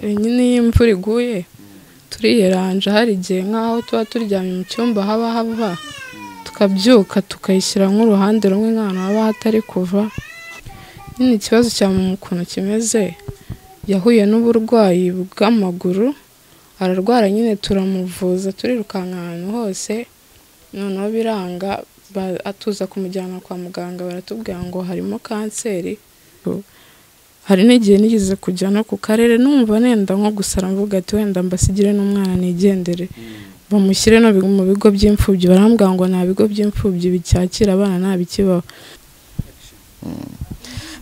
nyine iyo imvura iguye turiyeranja hari igihe nk'aho tuba turyamye mu cyumba haba hava tukabyuka tukayishyira nk'uruhande rumwe nk'ahantu haba hatari kuva, nyine ikibazo cya mama ukuntu kimeze yahuye n'uburwayi bw'amaguru ararwara nyine turamuvuza turirukanka ahantu hose noneho biranga tuza kumujyana kwa muganga baratubwira ngo harimo kanseri, hari n'igihe nigeze kujya no ku karere numva nenda nko gusara mvuga ati wenda mbasigire n'umwana nigendere bamushyire no mu bigo by'imfubyi barambwira ngo nta bigo by'imfubyi bicyakira abana nta bikibaho.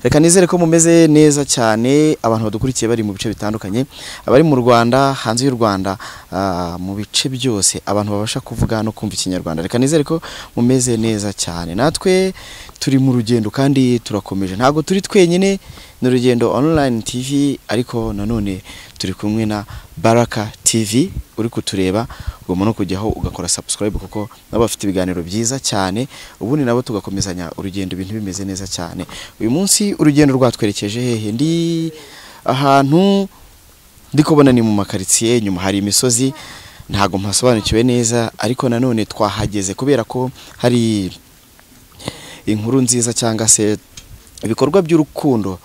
Reka nizere ko mumeze neza cyane abantu badukurikiye bari mu bice bitandukanye abari mu Rwanda hanze y'u Rwanda ah, mu bice byose abantu babasha kuvuga no kumva ikinyarwanda reka nizere ko mumeze neza cyane natwe turi mu rugendo kandi turakomeje ntabwo turi twenyine ni urugendo online TV ariko nanone turi kumwe na Baraka TV uri kutureba ugomba no kujyaho ugakora subscribe kuko nabo bafite ibiganiro byiza cyane ubundi nabo tugakomezanya urugendo ibintu bimeze neza cyane uyu munsi urugendo rwatwerekeje hehe ndi ahantu ndi kubona ni mu makaritsiye nyuma hari imisozi ntabwo mpasobanukiwe neza ariko nanone twahageze kubera ko hari inkuru nziza cyangwa se ibikorwa by'urukundo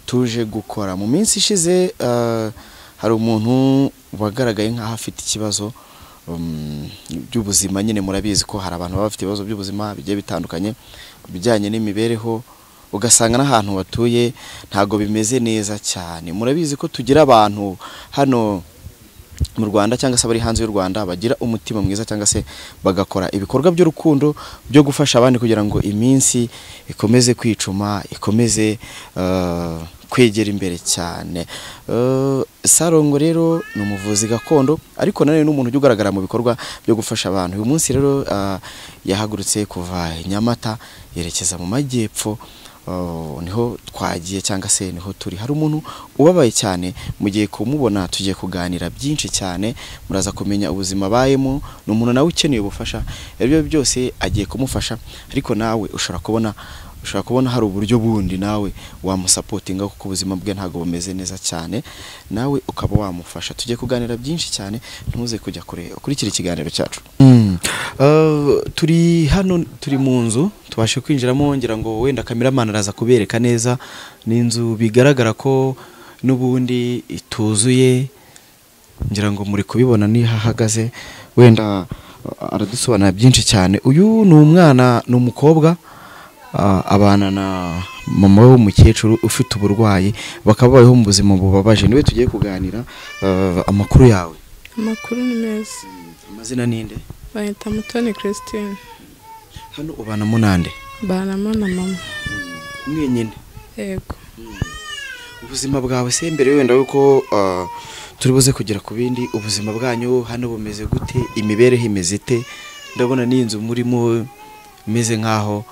tuje gukora mu minsi ishize ah, hari umuntu wagaragaye nk'aho afite ikibazo um, by'ubuzima nyine murabizi ko hari abantu baba bafite ibibazo by'ubuzima bigiye bitandukanye ku bijyanye n'imibereho ugasanga n'ahantu batuye ntabwo bimeze neza cyane murabizi ko tugira abantu hano mu Rwanda cyangwa se abari hanze y'u Rwanda bagira umutima mwiza cyangwa se bagakora ibikorwa by'urukundo byo gufasha abandi kugira ngo iminsi ikomeze kwicuma ikomeze eh, kwegera imbere cyane Eh, Sarongo rero ni umuvuzi gakondo ariko nanone n'umuntu ujya ugaragara mu bikorwa byo gufasha abantu uyu munsi rero ah, yahagurutse kuva i Nyamata yerekeza mu majyepfo Oh, niho twagiye cyangwa se niho turi hari umuntu ubabaye cyane mugiye kumubona tugiye kuganira byinshi cyane muraza kumenya ubuzima abayemo ni umuntu nawe ukeneye ubufasha ibyo byose agiye kumufasha ariko nawe ushobora kubona ushobora kubona hari uburyo bundi nawe wamusapotinga kuko ubuzima bwe ntabwo bumeze neza cyane nawe ukaba wamufasha tugiye kuganira byinshi cyane ntuze kujya kure ukurikira ikiganiro cyacu Uh, turi hano turi mu nzu tubashe kwinjiramo ngira ngo wenda kameramani araza kubereka neza ni inzu bigaragara ko n'ubundi ituzuye ngira ngo muri kubibona niho ahagaze wenda uh, aradusobanurira byinshi cyane uyu ni umwana ni umukobwa uh, abana na mama we w'umukecuru ufite uburwayi bakaba babayeho mu buzima bubabaje niwe tugiye kuganira uh, amakuru yawe Amakuru ni meza amazina ninde bayita Mutoni Christine hano ubana munande banama na mama mwenyine yego ubuzima bwawe se mbere wenda yuko ah, turi buze kugera ku bindi ubuzima bwanyu hano bumeze gute imibereho imeze ite ndabona n'inzu murimo imeze nk'aho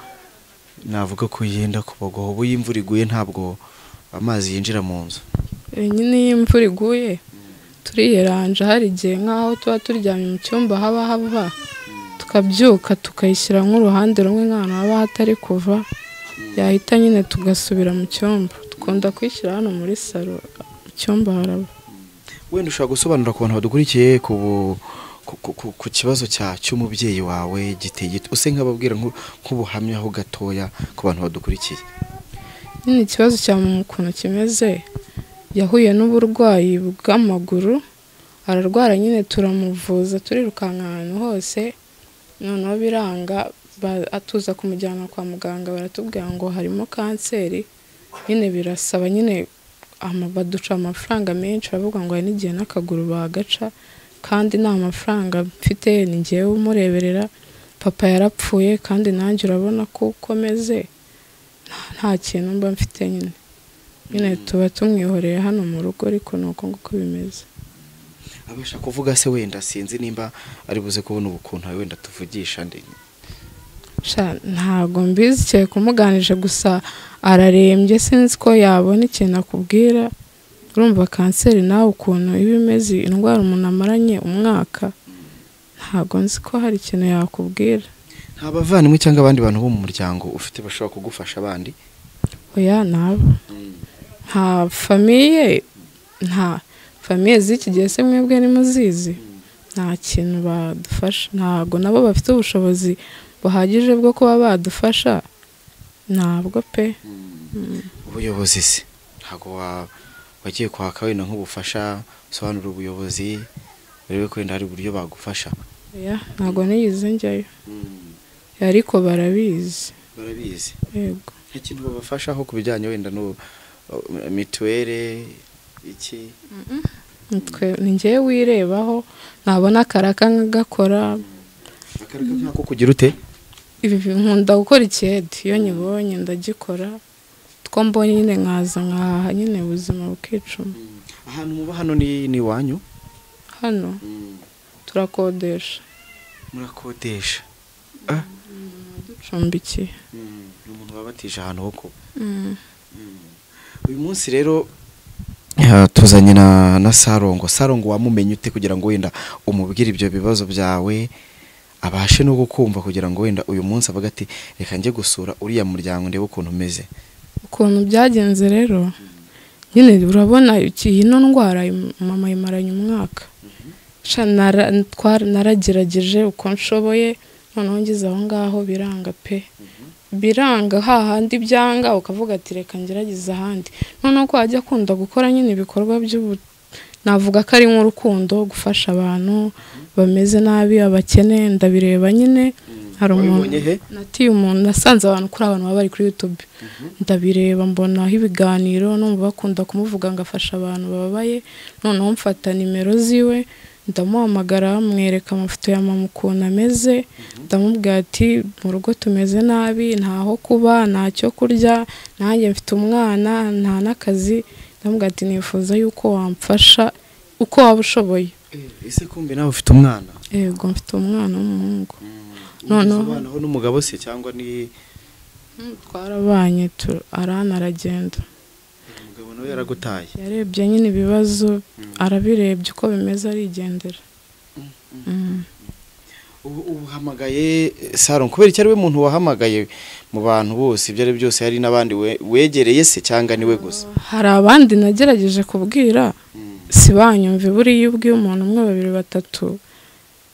navuga ko yenda kubagoho ubu iyo imvura iguye ntabwo amazi yinjira mu nzu Eh, nyine iyo imvura iguye turiyeranja hari igihe nk'aho tuba turyamye mu cyumba haba hava tukabyuka tukayishyira nk'uruhande rumwe nk'ahantu haba hatari kuva yahita nyine tugasubira mu cyumba dukunda kuyishyira hano muri salo mu cyumba haraba wenda ushobora gusobanurira ku bantu badukurikiye ku bu- ku, ku, ku, ku kibazo cya cy'umubyeyi wawe giteye gite use nk'ababwira nk'u- nk'ubuhamyaho gatoya ku bantu badukurikiye nyine ikibazo cya mama ukuntu kimeze yahuye n'uburwayi bw'amaguru ararwara nyine turamuvuza turirukanka ahantu hose noneho biranga ba- tuza kumujyana kwa muganga baratubwira ngo harimo kanseri nyine birasaba nyine ama- baduca amafaranga menshi baravuga ngo hari n'igihe n'akaguru bagaca kandi nta mafaranga mfite ni njyewe umureberera papa yarapfuye kandi nanjye urabona ko ukomeze nta kintu mba mfite nyine nyine tuba tumwihoreye hano mu rugo ariko ni uko nguko bimeze abasha kuvuga se wenda sinzi nimba ari buze kubona ubukuntu wenda tuvugisha ndi sha ntago mbizi cyane kumuganije gusa ararembye sinzi ko yabona ikintu akubwira urumva kanseri nawe ukuntu iba imeze indwara umuntu amaranye umwaka ntago nzi ko hari ikintu yakubwira nta bavandimwe cyangwa abandi bantu bo mu muryango ufite bashobora kugufasha abandi oya naba nta famiye nta famiye z'iki gihe se mwebwe nimuzizi nta kintu badufasha ntabwo nabo bafite ubushobozi buhagije bwo kuba badufasha ntabwo pe ubuyobozi se ntabwo wa- wagiye kwaka wenda nk'ubufasha usobanura ubuyobozi urebe ko wenda hari uburyo bagufasha oya ntabwo nigeze njyayo ariko barabizi barabizi yego ikintu babafashaho ku bijyanye wenda no mituweli iki Nitwe ni njyewe wirebaho nabona akaraka nkagakora akareka nk'ako kugira ute ibi nkunda gukora ikedi iyo nyibonye ndagikora two mbonye nyine nkaza nkahaha nyine ubuzima bukicuma ahantu muba hano ni ni iwanyu hano turakodesha murakodesha ducumbikiye ni umuntu wabatije ahantu ho kuba Mm. uyu munsi rero ah, tuzanye na na sarongo sarongo wamumenye ute kugira ngo wenda umubwire ibyo bibazo byawe abashe no kukumva kugira ngo wenda uyu munsi avuga ati reka njye gusura uriya muryango ndebe ukuntu umeze ukuntu byagenze rero nyine urabona iki- iyi no ndwara im- mama yimaranye umwaka Sha nara- twara- naragerageje uko nshoboye noneho ngeze aho ngaho biranga pe biranga hahandi byanga ukavuga ati reka ngerageze ahandi noneho ko wajya akunda gukora nyine ibikorwa by'ubu navuga ko ari nk'urukundo gufasha abantu bameze nabi abakene ndabireba nyine hari umuntu wabibonye he natiye umuntu nasanze abantu kuri abantu baba bari kuri YouTube ndabireba mbonaho ibiganiro numva bakunda kumuvuga ngo afasha abantu bababaye noneho mfata nimero ziwe ndamuhamagara mwereka amafoto ya mama ukuntu ameze ndamubwira ati mu rugo tumeze nabi ntaho kuba nta cyo kurya nanjye mfite umwana nta n'akazi ndamubwira ati nifuza yuko wamfasha uko waba ushoboye ese kumbe nawe ufite umwana yego mfite umwana w'umuhungu Noneho- noneho n'umugabo se cyangwa ni twarabanye tu- arana aragenda umugabo nawe yaragutaye yarebye nyine ibibazo arabirebye uko bimeze arigendera Mm. ubu ubu uhamagaye eh, Saron kubera icyo ari we muntu wahamagaye mu bantu bose ibyo ari byo byose hari n'abandi we- wegereye se cyangwa ni we gusa hari abandi nagerageje kubwira si banyumve buriya iyo ubwiye umuntu umwe babiri batatu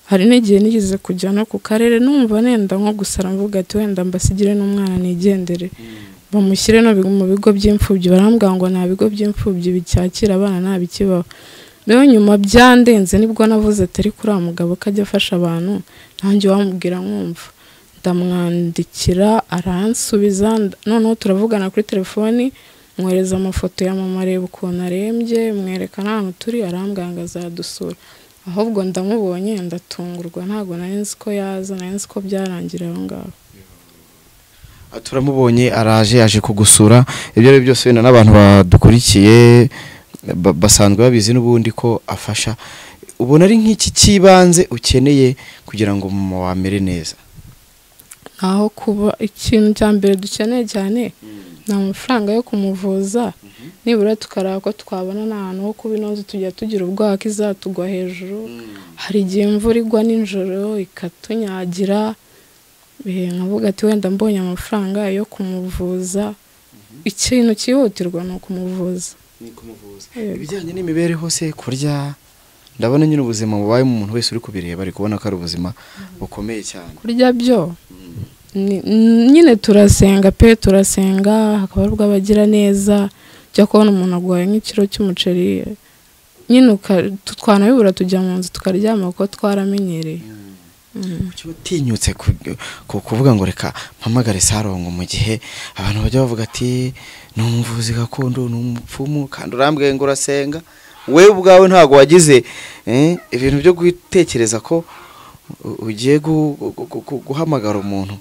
hari n'igihe nigeze kujya no ku karere numva nenda nko gusara mvuga ati wenda mbasigire n'umwana nigendere bamushyire no mu bigo by'imfubyi barambwira ngo nta bigo by'imfubyi bicyakira abana nta bikibaho rero nyuma byandenze nibwo navuze atari kuri uriya mugabo ko ajya afasha abantu nanjye wamubwira nkumva ndamwandikira aransubiza nda- noneho turavugana kuri telefoni mwohereza amafoto ya mama areba ukuntu arembye mwereka n'ahantu turi arambwira ngo azadusura ahubwo ndamubonye ndatungurwa ntabwo nari nzi ko yaza nari nzi ko byarangira aho ngaho Ah, turamubonye araje yaje kugusura ibyo ari byo byose wenda n'abantu badukurikiye ba- basanzwe babizi n'ubundi ko afasha ubona ari nk'iki cy'ibanze ukeneye kugira ngo mama wamere neza aho kuba ikintu cya mbere dukeneye cyane ni amafaranga yo kumuvuza nibura tukareba ko twabona n'ahantu ho kuba inoze tujya tugira ubwoba ko izatugwa hejuru hari igihe imvura igwa nijoro ikatunyagira eh, nkavuga ati wenda mbonye amafaranga yo kumuvuza ikintu cyihutirwa ni ukumuvuza Yego. ibijyanye n'imibereho se kurya ndabona nyine ubuzima bubaye mu muntu wese uri kubireba ari kubona ko ari ubuzima bukomeye cyane kurya byo ni- n- nyine turasenga pe turasenga hakaba hari ubw'abagira neza ujya kubona umuntu aguhaye nk'ikiro cy'umuceri nyine uka- tu- twanabibura tujya mu nzu tukaryama kuko twaramenyereye Mm. kuki watinyutse ku- ku- kuvuga ngo reka mpamagare sarongo mu gihe abantu bajya bavuga ati ni umuvuzi gakondo ni umupfumu kandi urambwiye ngo urasenga we ubwawe ntabwo wagize eh, ibintu byo gutekereza ko u- ugiye gu- gu- gu- gu- guhamagara umuntu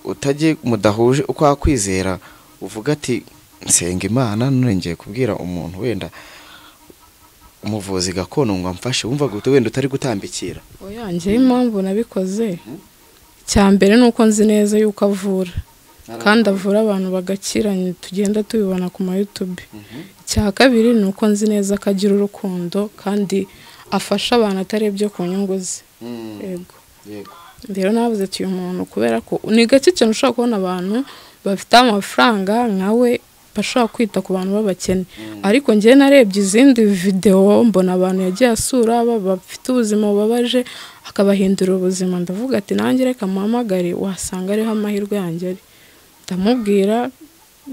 utagiye mudahuje uko wakwizera uvuga ati nsenga imana none ngiye kubwira umuntu wenda umuvuzi gakondo ngo amfashe wumva gute wenda utari gutambikira oya njyewe impamvu nabikoze cya mbere ni uko nzi neza yuko avura kandi avura abantu bagakira ni- tugenda tubibona ku mayutube icya kabiri ni uko nzi neza ko agira urukundo kandi afasha abantu atarebye ku nyungu ze Mm, yego yego. rero navuze ati uyu muntu kubera ko ni gake cyane ushobora kubona abantu bafite amafaranga nkawe ashobora kwita ku bantu b'abakene ariko njyewe narebye izindi videwo mbona abantu yagiye asura ba- bafite ubuzima bubabaje akabahindura ubuzima ndavuga ati nanjye reka muhamagare wasanga ariho amahirwe yanjye ari ndamubwira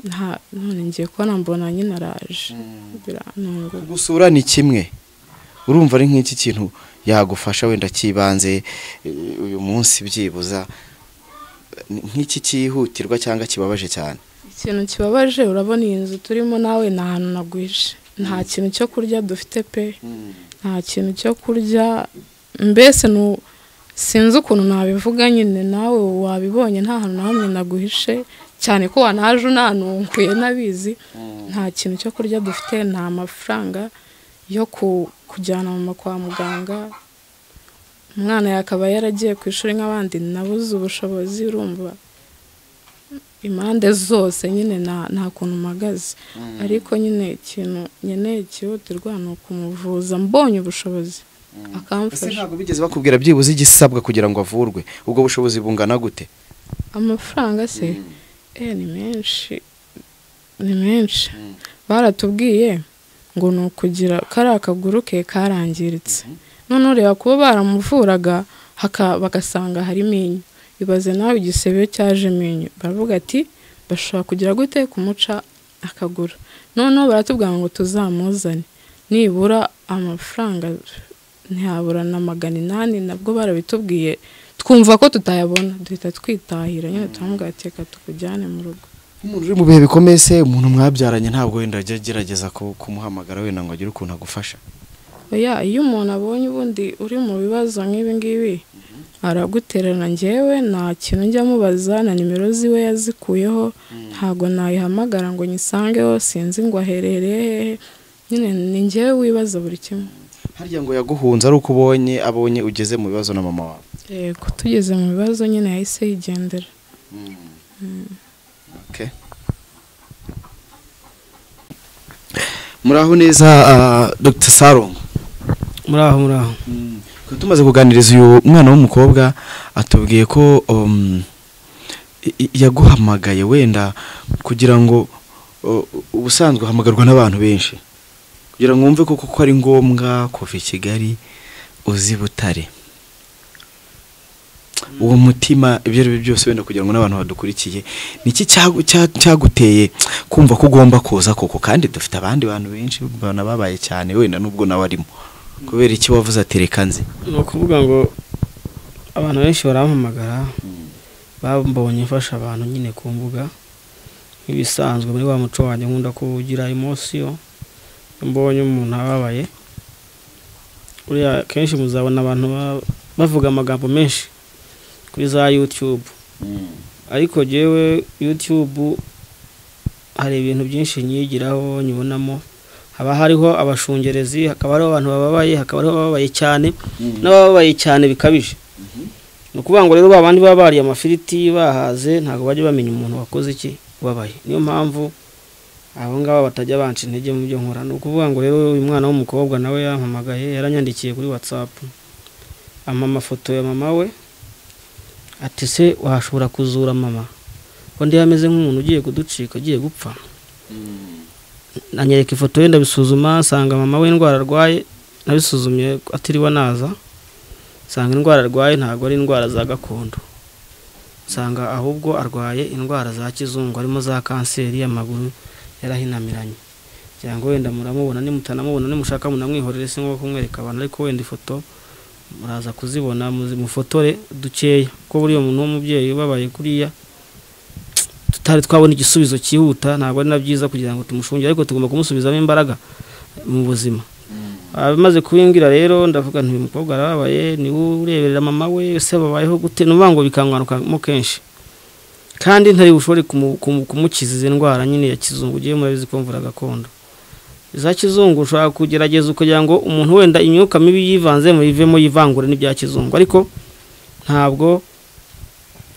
nta none ngiye kubona mbona nyine araje birantunguye gusura ni kimwe urumva ari nk'iki kintu yagufasha wenda cy'ibanze eh, uyu munsi byibuza Ni- nk'iki cyihutirwa cyangwa kibabaje cyane ikintu kibabaje urabona iyi nzu turimo nawe ni ahantu nagwije nta kintu cyo kurya dufite pe nta kintu cyo kurya mbese nu- sinzi ukuntu nabivuga nyine nawe wabibonye nta hantu na hamwe naguhishe cyane ko wanaje unanunguye n'abizi nta kintu cyo kurya dufite nta mafaranga yo ku- kujyana mama kwa muganga umwana yakaba yaragiye ku ishuri nk'abandi nabuze ubushobozi urumva impande zose nyine nta nta kuntu mpagaze ariko nyine ikintu nkeneye cyihutirwa ni ukumuvuza mbonye ubushobozi ese akamfasha ntabwo bigeze bakubwira byibuze igisabwa kugira ngo avurwe ubwo bushobozi bungana gute amafaranga se eh ni menshi ni menshi baratubwiye ngo ni ukugira kariya akaguru ke karangiritse noneho reba kuba baramuvuraga haka- bagasanga harimo inyo ibaze nawe igisebe cyajemo inyo baravuga ati bashobora kugira gute kumuca akaguru noneho baratubwira ngo tuzamuzane nibura amafaranga ntiyabura na magana inani nabwo barabitubwiye twumva ko tutayabona duhita twitahira nyine turamubwira ati reka tukujyane mu rugo umuntu uri mu bihe bikomeye se umuntu mwabyaranye ntabwo wenda ajya agerageza ku- kumuhamagara wenda ngo agire ukuntu agufasha oya iyo umuntu abonye ubundi uri mu bibazo nk'ibi ngibi aragutererana njyewe nta kintu njya mubaza na nimero ziwe yazikuyeho ntabwo nayihamagara ngo nyisangeho sinzi ngo aherereye hehe nyine ni njyewe wibaza buri kimwe harya ngo yaguhunze ari uko ubonye abonye ugeze mu bibazo na mama wawe yego tugeze mu bibazo nyine yahise yigendera Okay. muraho neza ah, dr sarongo muraho muraho Twari tumaze kuganiriza uyu mwana w'umukobwa atubwiye ko um, i- i- yaguhamagaye wenda kugira ngo uh, ubusanzwe uhamagarwa n'abantu benshi kugira ngo wumve koko ko ari ngombwa kuva i kigali uzi butare uwo mutima ibyo ari byo byose wenda kugira ngo n'abantu badukurikiye ni iki cyagu- cya- cyaguteye kumva ko ugomba kuza koko kandi dufite abandi bantu benshi banababaye cyane wenda n'ubwo nawe arimo kubera iki wavuze ati reka nzi ni ukuvuga ngo abantu benshi barampamagara bambonye mfasha abantu nyine ku mbuga nk'ibisanzwe muri wa muco wanjye nkunda kugira emosiyo mbonye umuntu ababaye buriya kenshi muzabona abantu ba- bavuga amagambo menshi kuri za yutube ariko jyewe yutube hari ibintu byinshi nyigiraho nyibonamo haba hariho abashungerezi hakaba hariho abantu bababaye hakaba hariho abababaye cyane n'abababaye cyane bikabije ni ukuvuga ngo rero ba bandi baba bariye amafiriti bahaze ntabwo bajya bamenya umuntu wakoze iki ubabaye niyo mpamvu abo ngabo batajya banca intege mu byo nkora ni ukuvuga ngo rero uyu mwana w'umukobwa nawe yampamagaye yaranyandikiye kuri watsapu ampa amafoto ya mama we ati se washobora kuzura mama ko ndi ameze nk'umuntu ugiye kuducika ugiye gupfa anyereka ifoto ye ndabisuzuma nsanga mama we indwara arwaye nabisuzumye atiriwe naza nsanga indwara arwaye ntabwo ari indwara za gakondo nsanga ahubwo arwaye indwara za kizungu harimo za kanseri y'amaguru yarahinamiranye kugira ngo wenda muramubona nimutanamubona nimushaka munamwihorere se nko kumwereka abantu ariko wenda ifoto muraza kuzibona muzi- mufotore dukeya kuko buriya umuntu w'umubyeyi ubabaye kuriya tutari twabona igisubizo cyihuta ntabwo ari na byiza kugira ngo tumushungire ariko tugomba kumusubizamo imbaraga mu buzima abamaze kubimbwira rero ndavuga nti uyu mukobwa arababaye niwe ureberera mama we ese babayeho gute numva ngo bikangarukamo kenshi kandi ntari bushobore kumu- kumu- kumukiza izi ndwara nyine ya kizungu ugiye murabizi ko mvura gakondo iza kizungu ushobora kugerageza kugira ngo umuntu wenda imyuka mibi yivanzemo yivemo yivangure n'ibya kizungu ariko ntabwo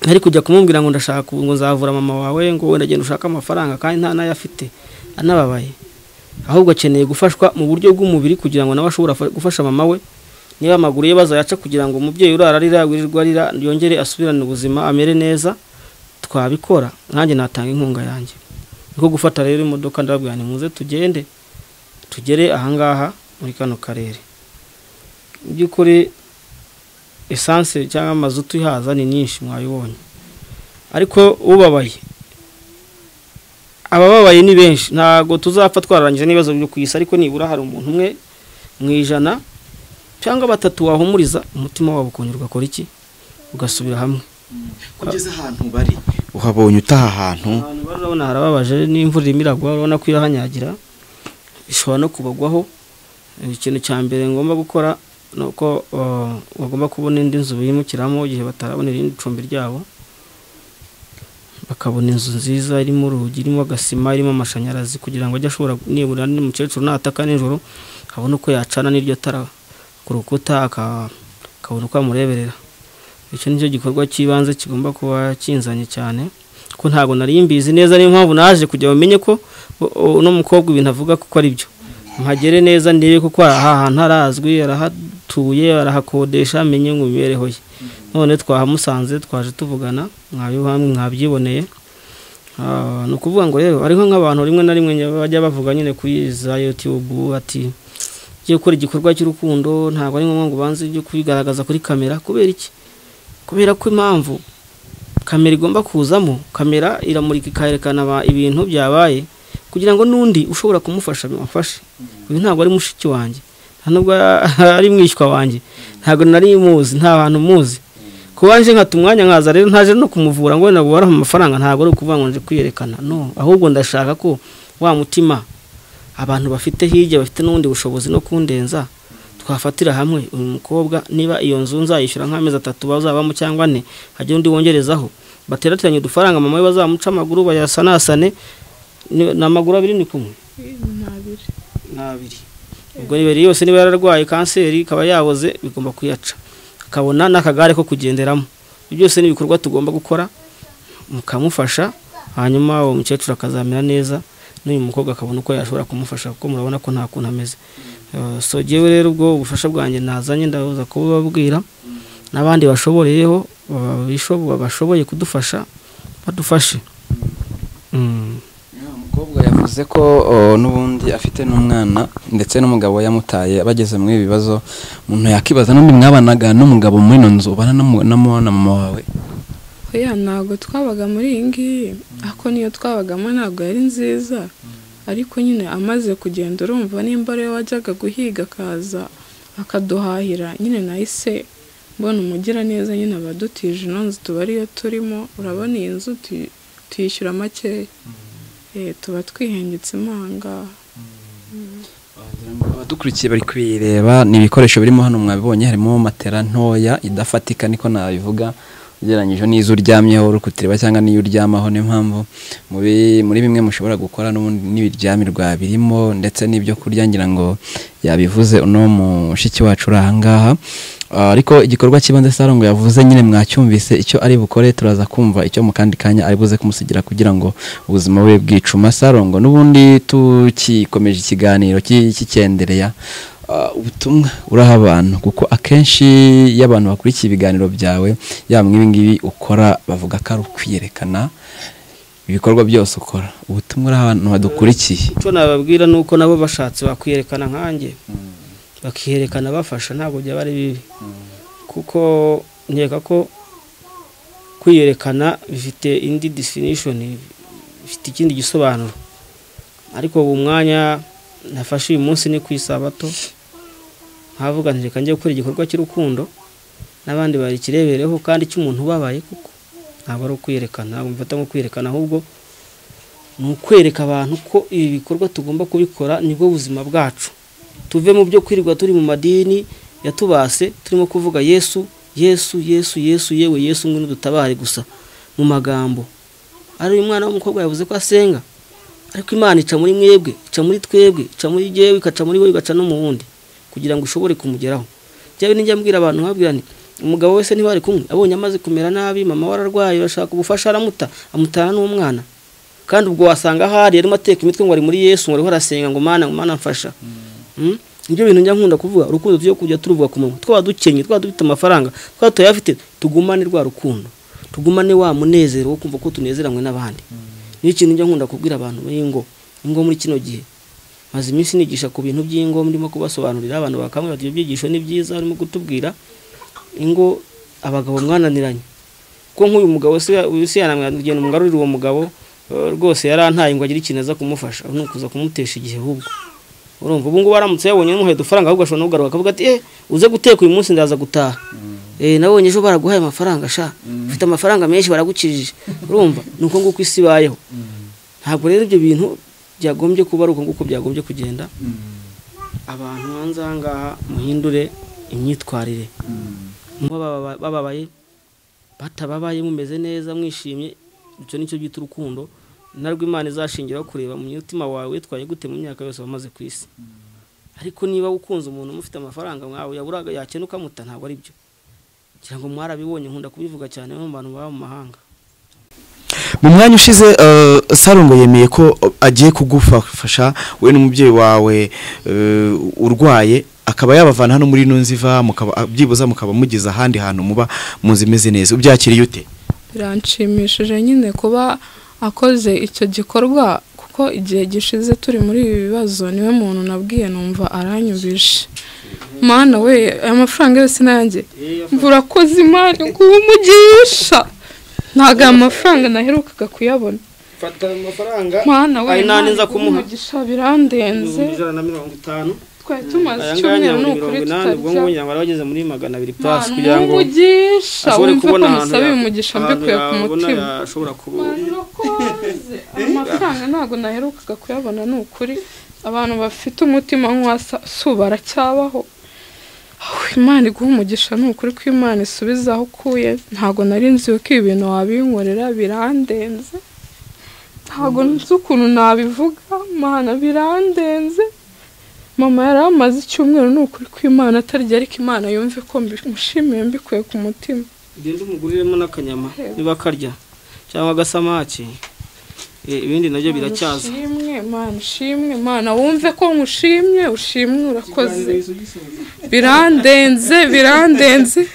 ntari kujya kumubwira ngo ndashaka ngo nzavura mama wawe ngo wenda genda ushake amafaranga kandi nta n'ayo afite anababaye ahubwo akeneye gufashwa mu buryo bw'umubiri kugira ngo nawe ashobore afa- gufasha mama we niba amaguru ye bazayaca kugira ngo umubyeyi urara arira wirirwa arira yongere asubirane ubuzima amere neza twabikora nanjye natanga inkunga yanjye niko gufata rero imodoka ndababwira ni muze tugende tugere ahangaha muri kano karere mu by'ukuri esanse cyangwa amazutu ihaza ni nyinshi mwayibonye ariko ubabaye abababaye ni benshi ntabwo tuzapfa twararangije n'ibibazo byo ku isi ariko nibura hari umuntu umwe mu ijana cyangwa batatu wahumuriza umutima wabo ukongera ugakora iki ugasubira hamwe kugeza ahantu bari uhabonye utaha ahantu abantu barabona harababaje n'imvura irimo iragwa urabona ko irahanyagira ishobora no kubagwaho ikintu cya mbere ngomba gukora ni uko eh, bagomba kubona indi nzu bimukiramo igihe batarabona irindi cumbi ryabo bakabona inzu nziza irimo urugi irimo agasima irimo amashanyarazi kugira ngo ajye ashobora nibura n'umukecuru nataka nijoro abone uko yacana n'iryo tara ku rukuta aka- akabona uko amureberera icyo nicyo gikorwa cy'ibanze kigomba kuba kinzanye cyane ko ntabwo nari mbizi neza niyo mpamvu naje kugira bamenye ko u- uno mukobwa ibintu avuga kuko ari byo mpagere neza ndebe kuko aha hantu harazwi arahatuye arahakodesha amenye mu mibereho ye none twahamusanze twaje tuvugana mwabibamwe mwabyiboneye Ah, ni ukuvuga ngo rero ariho nk'abantu rimwe na rimwe bajya bavuga nyine kuri za youtube ati ugiye gukora igikorwa cy'urukundo ntabwo ari ngombwa ngo ubanze ujye kubigaragaza kuri kamera kubera iki kubera ko impamvu kamera igomba kuzamo kamera iramurika ikerekana aba- ibintu byabaye kugira ngo n'undi ushobora kumufasha bimufashe uyu ntabwo ari mushiki wanjye nta nubwo ari mwishywa wanjye ntabwo nari muzi nta bantu muzi kuba nje nkata umwanya nkaza rero ntaje no kumuvura ngo wenda bubare amafaranga ntabwo ari ukuvuga ngo nje kwiyerekana no ahubwo ndashaka ko wa mutima abantu bafite hirya bafite n'ubundi bushobozi no kundenza twafatira hamwe uyu mukobwa niba iyo nzu nzayishyura nk'amezi atatu bazabamo cyangwa ane hajya undi wongerezaho baterateranye udufaranga mama we bazamuca amaguru bayasanasane ni ni amaguru abiri ni kumwe ntabiri ni abiri ubwo rero yose niba yararwaye kanseri ikaba yaboze bigomba kuyaca akabona n'akagare ko kugenderamo ibyo byose ni ibikorwa tugomba gukora mukamufasha hanyuma uwo mukecuru akazamera neza n'uyu mukobwa akabona uko yashobora kumufasha kuko murabona ko nta kuntu ameze Eh, so jyewe rero ubwo ubufasha bwanjye nazanye ndabuza kububabwira n'abandi bashoboreyeho baba- bishobo- bashoboye kudufasha badufashe Mm. umukobwa yavuze ko o, n'ubundi afite n'umwana ndetse n'umugabo yamutaye bageze muri ibi bibazo umuntu yakibaza n'undi mwabanaga n'umugabo muri ino nzu ubana n'umu- n'umu- na mama wawe oya ntabwo twabaga muri iyi ngiyi ariko niyo twabagamo ntabwo yari nziza ariko nyine amaze kugenda urumva nimba ariwe wajyaga guhiga akaza akaduhahira nyine nahise mbona umugira neza nyine abadutije ino nzu tuba ariyo turimo urabona iyi nzu tuyi- tuyishyura makeya Eh, tuba twihengetse impanga abadukurikiye bari kubireba ni ibikoresho birimo hano mwabibonye harimo matera ntoya idafatika niko nabivuga ugereranyije n'izo uryamyeho rukutireba cyangwa n'iyo uryamaho niyo mpamvu muri muri bimwe mushobora gukora n'ubundi n'ibiryamirwa birimo ndetse n'ibyo kurya ngira ngo yabivuze uno mushiki wacu uri ahangaha Ah, ariko igikorwa cy'ibanze sarongo yavuze nyine mwacyumvise icyo ari bukore turaza kumva icyo mu kandi kanya ari buze kumusigira kugira ngo ubuzima bube bwicuma sarongo n'ubundi tukikomeje ikiganiro ki- kikendereya Ah, ubutumwa uraha abantu kuko akenshi iyo abantu bakurikiye ibiganiro byawe yaba mu ibi ngibi ukora bavuga ko ari ukwiyerekana ibikorwa byose ukora ubutumwa uraha abantu badukurikiye icyo nababwira ni uko nabo bashatse bakwiyerekana nkanjye bakiyerekana bafasha ntabwo byaba ari bibi kuko nkeka ko kwiyerekana bifite indi definition bifite ikindi gisobanuro ariko ubu mwanya nafashe uyu munsi ni ku isabato nkavuga nti reka njye gukora igikorwa cy'urukundo n'abandi bakirebereho kandi cy'umuntu ubabaye kuko ntabwo ari ukwiyerekana ntabwo mfata nko kwiyerekana ahubwo ni ukwereka abantu ko ibi bikorwa tugomba kubikora nibwo buzima bwacu tuve mu byo kwirirwa turi mu madini yatubase turimo kuvuga yesu yesu yesu yesu yewe yesu ngwino dutabare gusa mu magambo ari uyu mwana w'umukobwa yavuze ko asenga ariko imana ica muri mwebwe ica muri twebwe ica muri jyewe igaca muri wowe igaca no mu wundi kugira ngo ushobore kumugeraho jyawe nijya mbwira abantu nkabwira nti umugabo wese ntibari kumwe abonye amaze kumera nabi mama we ararwaye urashaka ubufasha aramuta amutana n'umwana kandi ubwo wasanga hari arimo ateka imitwe ngo ari muri yesu ngo ariho arasenga ngo mana ngo mana mfasha Mm? nibyo bintu njya nkunda kuvuga urukundo tujye kujya turuvuga ku munwa twaba dukennye twaba dufite amafaranga twaba tuyafite tugumane rwa rukundo tugumane wa munezero wo kumva ko tunezeranywe n'abandi niyo kintu njya nkunda kubwira abantu b'ingo ingo muri kino gihe maze iminsi nigisha ku bintu by'ingo ndimo kubasobanurira abantu bakambwira ati ibyo byigisho ni byiza urimo kutubwira ingo abagabo mwananiranye ko nk'uyu mugabo se se yanamwira umugarurira uwo mugabo eh, rwose yarantaye ngo agire ikintu aza kumufasha ni ukuza kumutesha igihe ahubwo urumva ubu ngubu aramutse yabonye n'umuheto ufaranga ahubwo ashobora no kugaruka akavuga ati eh uze guteka uyu munsi ndaza gutaha eh nabonye ejo baraguhaye amafaranga sha ufite amafaranga menshi baragukijije urumva ni uko nguko isi ibayeho ntabwo rero ibyo bintu byagombye kuba ari uko nguko byagombye kugenda abantu hanze aha ngaha muhindure imyitwarire muba bababa- bababaye batababaye mumeze neza mwishimye icyo nicyo byita urukundo narwo imana izashingiraho kureba mu mutima wawe witwaye gute mu myaka yose wamaze ku isi ariko niba ukunze umuntu mufite amafaranga mwawe yaburaga yakena ukamuta ntabwo ari byo ngira ngo mwarabibonye nkunda kubivuga cyane no mu bantu baba mu mahanga mu mwanya ushize eh, sarongo yemeye ko agiye kugufasha we n'umubyeyi wawe eh, urwaye akaba yabavana hano muri ino nziva mukaba byibuza mukaba mugeze ahandi hantu muba muzi imeze neza ubyakiriye ute biranshimishije nyine kuba akoze icyo gikorwa kuko igihe gishize turi muri ibi bibazo niwe muntu nabwiye numva aranyubishe mana we aya mafaranga yose nanjye mvura koze imana nguwo umugisha ntabwo aya mafaranga naherukaga kuyabona fata amafaranga mana we Ari nta Imana ninza iguhe kumuha. umugisha birandenze ijana na mirongo itanu twari tumaze aya ngaya icyumweru ni ukuri tutarya nyaburi mirongo inani ubwo ngubu ngira ngo yari ageze muri magana abiri pasi Mana kugira ngo umugisha ashobore wumve ko kubona ahantu musaba ya- umugisha ahantu mbikuye ku yabona mutima yashobora kuba Barakoze. amafaranga ntabwo naherukaga kuyabona ni ukuri abantu bafite umutima nk'uwasa si baracyabaho Aho imana iguha umugisha ni ukuri ko imana isubiza aho ukuye ntabwo nari nzi ko ibi bintu wabinkorera birandenze ntabwo nzi ukuntu nabivuga mana birandenze mama yari amaze icyumweru ni ukuri ko imana atarya ariko imana yumve ko mbi- mushimiye mbikuye ku mutima ugenda umuguriremo n'akanyama niba akarya cyangwa agasamaki eh, ibindi nabyo biracyaza ushimwe mana ushimwe mana wumve ko nkushimye ushimwe urakoze birandenze birandenze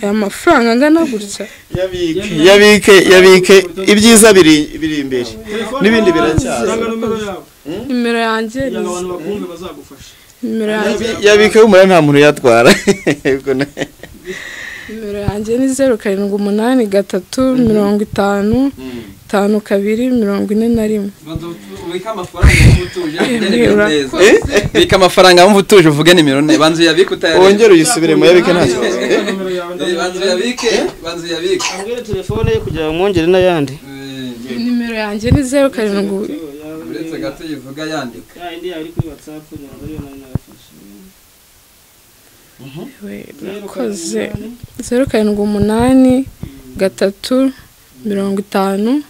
aya mafaranga angana gutya yabike yabike yabike ibyiza biri biri imbere n'ibindi biracyaza numero yawe nimero yanjye ni izi. bakumve bazagufasha nimero yanjye yabike w'umura nta muntu uyatwara Yego na- nimero yanjye ni zeru karindwi umunani gatatu mirongo itanu itanu kabiri mirongo ine na rimwe ubika amafaranga y'umutuje nimero neza bika amafaranga wumva utuje uvuge nimero ne banza uyabike utayareba wongere uyisubiremo yabike nta kibazo Eh, banza uyabike banza uyabike ambwire telefone ye kugira ngo mwongere n'ayandi Eh, nimero yanjye ni zeru karindwi uretse gato yivuga yandika Ya yindi yawe iri kuri whatsapp kugira ngo ariyo nawe nagafashe we urakoze zeru karindwi umunani gatatu mirongo itanu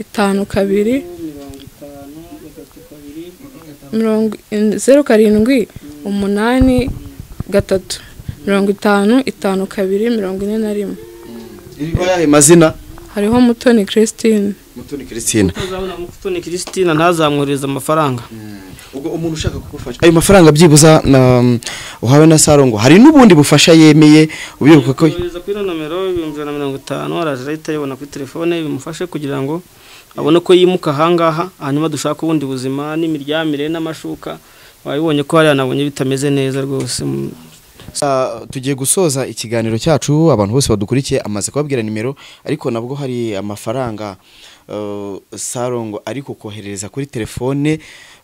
itanu kabiri mirongo itanu gatatu kabiri mirongo zeru karindwi umunani gatatu mirongo itanu itanu kabiri mirongo ine na rimwe iriho ayahe mazina hariho mutoni christine mutoni christine utazabona mutoni christina ntazamwoherereze amafaranga ubwo umuntu ushaka kugufasha ayo mafaranga byibuza na- uhawe na sarongo hari n'ubundi bufasha yemeye ubibuka ko yohereza kuri ino nomero ibihumbi ijana na mirongo itanu araje ahita ayibona kuri telefone bimufashe kugira ngo abone ko yimuka ahangaha hanyuma dushake ubundi buzima n'imiryamire n'amashuka wabibonye ko hari yanabonye bitameze neza rwose mu- Sa- tugiye gusoza ikiganiro cyacu abantu bose badukurikiye amaze kubabwira nimero ariko nabwo hari amafaranga eh, sarongo ariko koherereza kuri telefone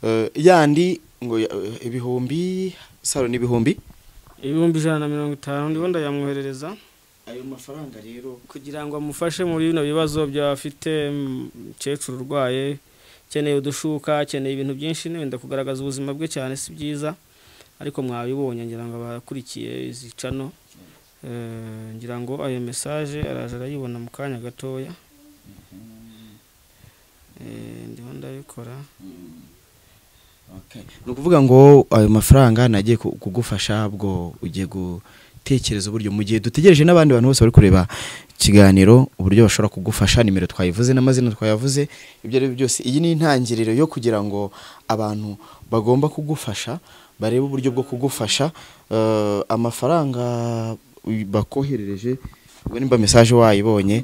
eh, yandi ngo ya- eh, ibihumbi saro ni ibihumbi ibihumbi ijana na mirongo itanu ndiho ndayamwoherereza ayo mafaranga rero kugira ngo amufashe muri bino bibazo by'abafite umukecuru urwaye akeneye udushuka akeneye ibintu byinshi wenda kugaragaza ubuzima bwe cyane si byiza ariko mwabibonye ngira ngo abakurikiye izi cano eh, ngira ngo ayo mesaje araje arayibona mu kanya gatoya Eh, ndiho ndabikora ni ukuvuga ngo ayo mafaranga nagiye ku- kugufasha bwo ugiye gutekereza uburyo mu gihe dutegereje n'abandi bantu bose bari kureba ikiganiro uburyo bashobora kugufasha nimero twayivuze n'amazina twayavuze ibyo ari byo byose iyi ni intangiriro yo kugira ngo abantu bagomba kugufasha barebe uburyo bwo kugufasha Eh, amafaranga uy- bakoherereje ubwo nimba mesaje wayibonye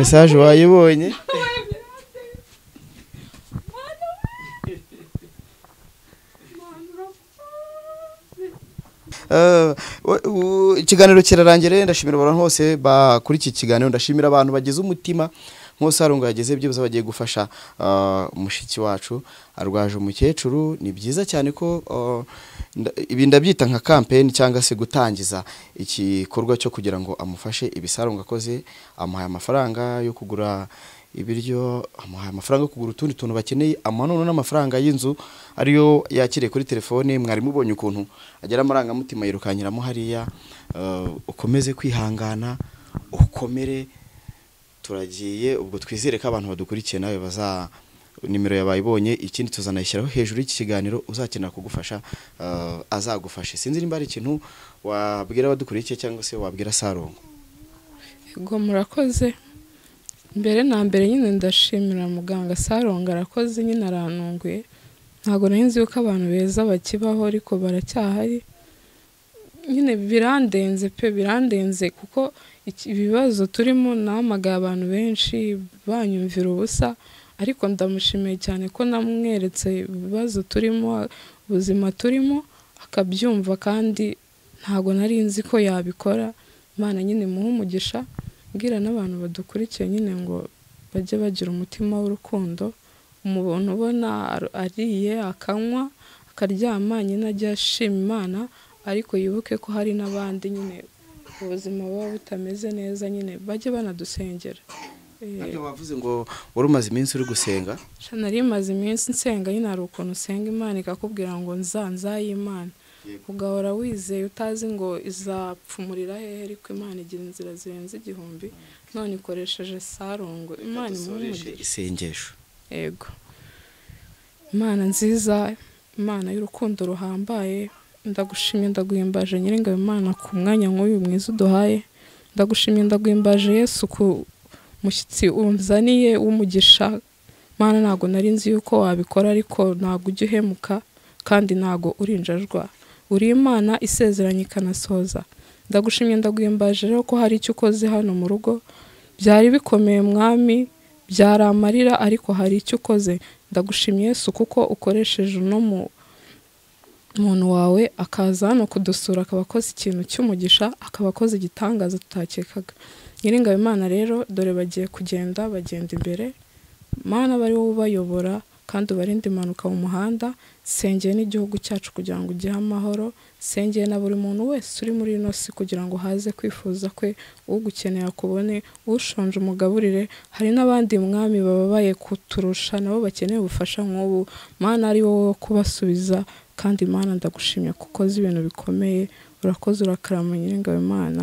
mesaje wayibonye Eh, we- u- ikiganiro kirarangiye ndashimira abantu bose bakuri iki kiganiro ndashimira abantu bagize umutima nk'usarungu yageze byose bagiye gufasha ah, mushiki wacu arwaje umukecuru ni byiza cyane ko ah, nda- ibi ndabyita nka kampeni cyangwa se gutangiza igikorwa cyo kugira ngo amufashe ibisarungu akoze amuhaye amafaranga yo kugura ibiryo amuhaye amafaranga yo kugura utundi tuntu bakeneye amuha noneho n'amafaranga y'inzu ariyo yakiriye kuri telefone mwarimu ubonye ukuntu agera amarangamutima yirukankiramo hariya eh, ukomeze kwihangana ukomere turagiye ubwo twizere ko abantu badukurikiye nawe baza nimero yabayibonye ikindi tuzanayishyiraho hejuru y'iki kiganiro uzakenera kugufasha eh, azagufashe sinzi nimba hari ikintu wabwira abadukurikiye cyangwa se wabwira sarongo Ego murakoze mbere na mbere nyine ndashimira muganga saronga arakoze nyine arantunguye ntabwo nahinze yuko abantu beza bakibaho ariko baracyahari nyine birandenze pe birandenze kuko iki- ibibazo turimo nahamagaye abantu benshi banyumvira ubusa ariko ndamushimiye cyane ko namweretse ibibazo turimo ubuzima turimo akabyumva kandi ntabwo nari nzi ko yabikora imana nyine muhe umugisha mbwira n'abantu badukurikiye nyine ngo bajye bagira umutima w'urukundo umuntu ubona ar- ariye akanywa akaryama nyine ajya ashima imana ariko yibuke ko hari n'abandi nyine ubuzima buba butameze neza nyine bajye banadusengera Eh, ntabyo wavuze ngo wari umaze iminsi uri gusenga sha nari maze iminsi nsenga nyine hari ukuntu usenga imana ikakubwira ngo nza nzayimana Yego. ugahora wizeye utazi ngo izapfumurira hehe ariko imana igira inzira zirenze igihumbi none ikoresheje sarongo imana imuhe dusoreshe umugisha isengesho yego imana nziza imana y'urukundo ruhambaye ndagushimye ndaguhimbaje nyiringabo imana ku mwanya nk'uyu mwiza uduhaye ndagushimye ndaguhimbaje yesu ku mushyitsi unzaniye w'umugisha mana ntabwo nari nzi yuko wabikora ariko ntabwo ujya uhemuka kandi ntabwo urinjajwa uri imana isezeranye ikanasoza ndagushimye ndaguhimbaje rero ko hari icyo ukoze hano mu rugo byari bikomeye mwami byari amarira ariko hari icyo ukoze ndagushimye Yesu kuko ukoresheje uno mu muntu wawe akaza hano kudusura akaba akoze ikintu cy'umugisha akaba akoze igitangaza tutakekaga nyiringabo imana rero dore bagiye kugenda bagenda imbere mana bari wowe ubayobora kandi ubarinde impanuka mu muhanda sengeye n'igihugu cyacu kugira ngo ugihe amahoro sengeye na buri muntu wese uri muri ino si kugira ngo haze kwifuza kwe ugukeneye akubone ushonje umugaburire hari n'abandi mwami bababaye kuturusha nabo bakeneye ubufasha nk'ubu mana ari wowe wo kubasubiza kandi mana ndagushimye kuko uzi ibintu bikomeye urakoze urakarama nyiringabo imana